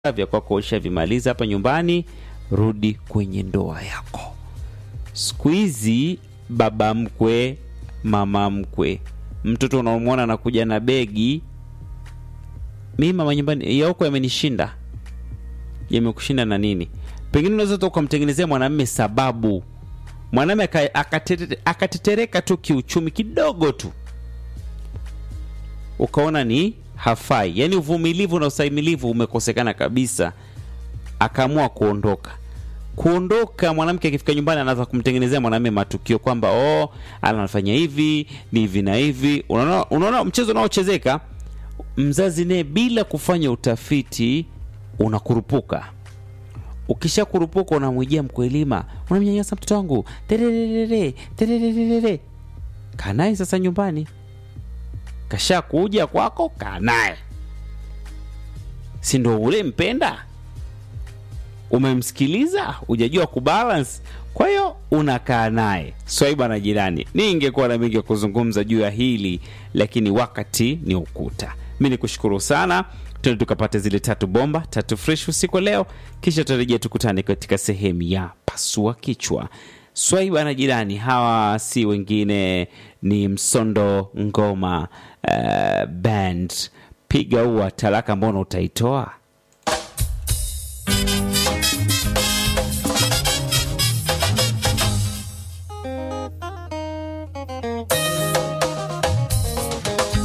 vya kwako ushavimaliza hapa nyumbani, rudi kwenye ndoa yako. Siku hizi baba mkwe, mama mkwe, mtoto unamwona anakuja na begi, mi mama nyumbani yako yamenishinda. Yamekushinda na nini? Pengine unaweza hata ukamtengenezea mwanamume sababu, mwanamume aka- akatete- akatetereka tu kiuchumi kidogo tu, ukaona ni hafai, yaani uvumilivu na ustahimilivu umekosekana kabisa, akaamua kuondoka. Kuondoka, mwanamke akifika nyumbani anaanza kumtengenezea mwanamume matukio kwamba oh, anafanya hivi ni hivi na hivi. Unaona, unaona mchezo unaochezeka. Mzazi naye bila kufanya utafiti unakurupuka. Ukisha kurupuka, unamwijia mkwelima, unamnyanyasa mtoto wangu, tererere tererere. Kaa naye sasa nyumbani kasha kuja kwako, kaa naye, si ndo ule mpenda, umemsikiliza, hujajua kubalance, kwa hiyo unakaa naye. Swaiba na jirani, ningekuwa na mengi ya kuzungumza juu ya hili, lakini wakati ni ukuta. Mi ni kushukuru sana, tuende tukapata zile tatu bomba tatu fresh usiku wa leo, kisha tutarejea tukutane katika sehemu ya pasua kichwa. Swaiba na jirani, hawa si wengine ni Msondo Ngoma uh, Band. Piga ua talaka, mbona utaitoa?